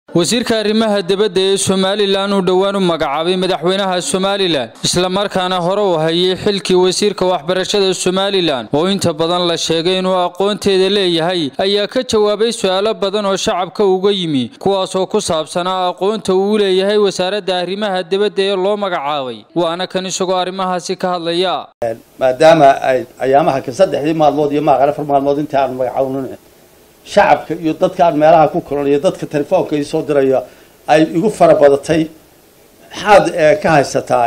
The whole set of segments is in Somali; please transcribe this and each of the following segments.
wasiirka arrimaha dibadda ee somalilan uu dhowaan u magacaabay madaxweynaha somalilan islamarkaana hore u hayay xilkii wasiirka waxbarashada somalilan oo inta badan la sheegay inuu aqoonteeda leeyahay ayaa ka jawaabay su-aalo badan oo shacabka uga yimi kuwaasoo ku saabsanaa aqoonta uu leeyahay wasaaradda arrimaha dibadda ee loo magacaabay waana kan isagoo arrimahaasi ka hadlaya maadaama ay ayaamaha ka saddexdii maalmood iyo maaqan afar maalmood inta aan magacawnin shacabka iyo dadkaan meelaha ku kulanayo dadka telefoonka ii soo diraya ay igu fara badatay maxaad ka haysataa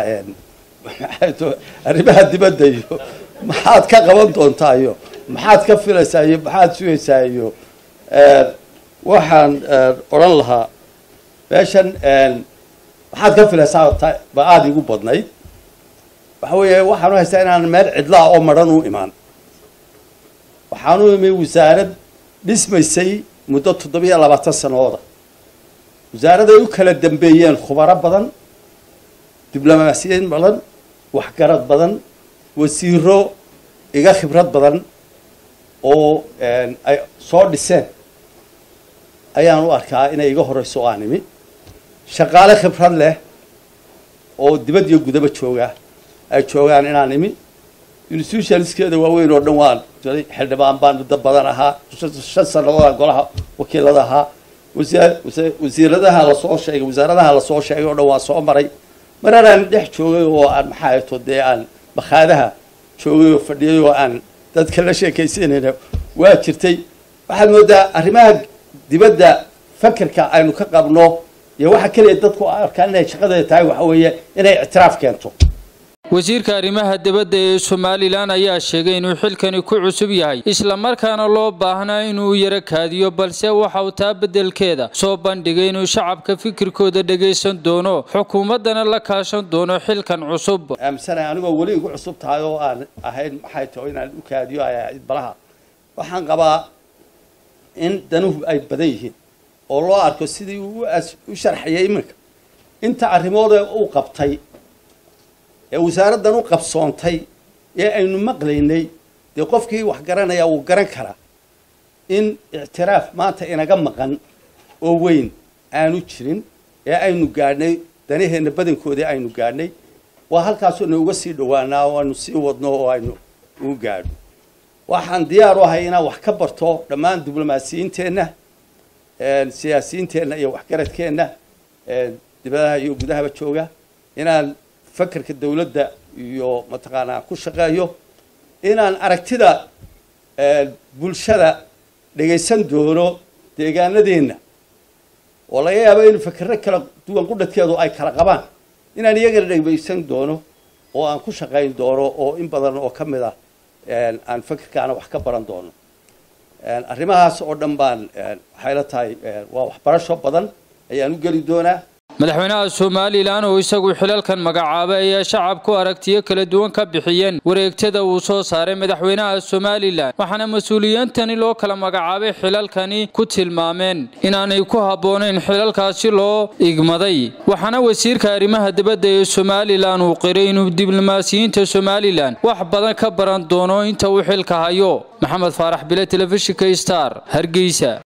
arrimaha dibadda iyo maxaad ka qaban doontaa iyo maxaad ka filaysaa iyo maxaad sugaysaa iyo waxaan odhan lahaa meeshan maxaad ka filaysaa ba aada igu badnayd waxa weeye waxaan u haystaa inaan meel cidlaa oo madhan u imaan waxaan u imi wasaarad dhismaysay muddo toddobiyo labaatan sanooda wasaaraday u kala dambeeyeen khubaro badan diblomaasiyiin badan waxgarad badan wasiiro iga khibrad badan oo ay soo dhiseen ayaan u arkaa inay iga horeyso o aan imi shaqaale khibrad leh oo dibad iyo gudaba jooga ay joogaan inaan imi institutioniskeeda waaweyn oo dhan waan xildhibaan baan muddo badan ahaa shan sanadoodaan golaha wakiilada ahaa wasiiradaha lasoo sheegay wasaaradaha lasoo sheegay oo dhan waan soo maray marar aan dhex joogay oo aan maxaa ato dee aan bakhaadaha joogay oo fadhiyay oo aan dadka la sheekaysanayna waa jirtay waxaad moodaa arrimaha dibadda fakerka aynu ka qabno iyo waxa keliya dadku arkaan inay shaqadeeda tahay waxa weeye inay ictiraaf keento wasiirka arrimaha dibadda ee somalilan ayaa sheegay inuu xilkani ku cusub yahay islamarkaana loo baahnaa inuu yaro kaadiyo balse waxa uu taa beddelkeeda soo bandhigay inuu shacabka fikirkooda dhagaysan doono xukuumaddana la kaashan doono xilkan cusub aaminsanaya anigoo weli igu cusub tahay oo aan ahayn maxay taho inaan u kaadiyo balaha waxaan qabaa in danuhu ay badan yihiin oo loo arko sidii uu u sharxayay iminka inta arrimoode uu qabtay ee wasaaraddan u qabsoontay ee aynu maqlaynay dee qofkii wax garanaya wuu garan karaa in ictiraaf maanta inaga maqan oo weyn aanu jirin ee aynu gaadhnay danaheenna badankoodii aynu gaadhnay waa halkaasoo na uga sii dhowaanaa oo aynu sii wadno oo aynu ugu gaadhno waxaan diyaar u ahay inaan wax ka barto dhammaan diblomaasiyiinteenna siyaasiyiinteenna iyo waxgaradkeenna dibadaha iyo gudahaba jooga inaan fakerka dawladda iyo mataqaanaa ku shaqeeyo inaan aragtida bulshada dhagaysan doono deegaanadeenna oo laga yaabo in fakero kala duwan qudhadkeedu ay kala qabaan inaan iyagana dhagaysan doono oo aan ku shaqayn doono oo in badan oo ka mid ah aan fakerkaana wax ka baran doono arrimahaas oo dhan baan waxay la tahay waa waxbarasho badan ayaan u geli doonaa madaxweynaha somalilan oo isagu xilalkan magacaabay ayaa shacabku aragtiyo kala duwan ka bixiyeen wareegtada uu soo saaray madaxweynaha somalilan waxaana mas-uuliyiintani loo kala magacaabay xilalkani ku tilmaameen inaanay ku habboonayn xilalkaasi loo igmaday waxaana wasiirka arrimaha dibadda ee somalilan uu qiray inuu diblomaasiyiinta somalilan wax badan ka baran doono inta uu xilka hayo maxamed faarax bile telefishinka star hargeysa